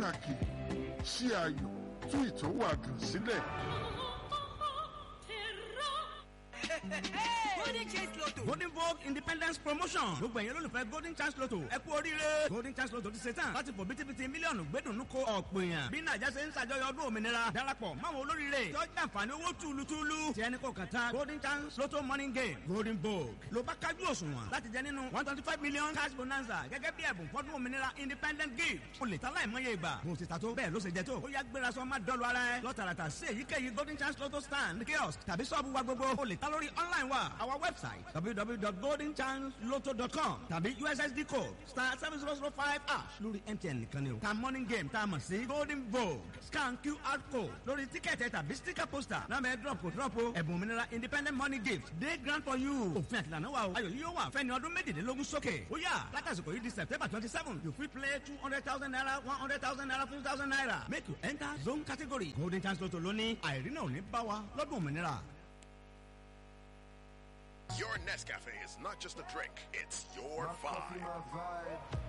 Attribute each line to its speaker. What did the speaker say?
Speaker 1: pàtàkì ṣí ayọ̀ tú ìtọ́wàdùn sílẹ̀.
Speaker 2: golden chance lotto.
Speaker 3: golden vogue independence promotion gbogbo ẹ̀yin olólùfẹ́ golden chance lotto ẹ kú oríire golden chance lotto ti ṣe tán láti fò bítíbitì mílíọ̀nù gbẹ́dùnú ko ọ̀pọ̀ èèyàn bí nàìjà ṣe ń ṣàjọyọ̀ ọdún òmìnira darapọ̀ máwọn olóríire tó jẹ́ àǹfààní owó túlùtúlù tí ẹni kò kàn tán golden chance lotto morning game golden vogue ló bá kájú òṣùwọ̀n láti jẹ nínú one twenty five million cash bonanza gẹ́gẹ́ bí ẹ̀bùn fọ́dún òmìnira independent gift o lè ta láìmọye ìgbà bó ti ta tó bẹ́ẹ̀ ló ṣe jẹ tó ó yá gbéra sọ má dọ́lu ara ẹ lọ́tàràtà sí èyíkéyìí golden chance lotto stand kiosk tàbí sọ́ọ̀bù wa gbogbo o lè ta lórí online wa our website www.goldenchanceloto.com tàbí ussd code star seven zero zero five ash lórí mtn nìkan ni o ta morning game tá a mọ̀ sí golden vogue scan qr code lórí tíkẹ́ẹ̀tì tàbí sticker poster náà bẹ́ẹ̀ drop kò drop o ẹ̀bùn òmìnira independent money gift day grant for you òfin àtìlànà wa o ayọ̀ yìí yóò wà fẹ́ni ọdún méjìlélógún sókè ó yà látàsìkò yìí di september twenty seven you fit play two hundred thousand naira one hundred thousand naira fifty thousand naira make you enter zone category golden chance lotto lónìí àìrínà ò ní bá wa lọ́dún òmìnira.
Speaker 4: Your Nescafe is not just a drink, it's your vibe.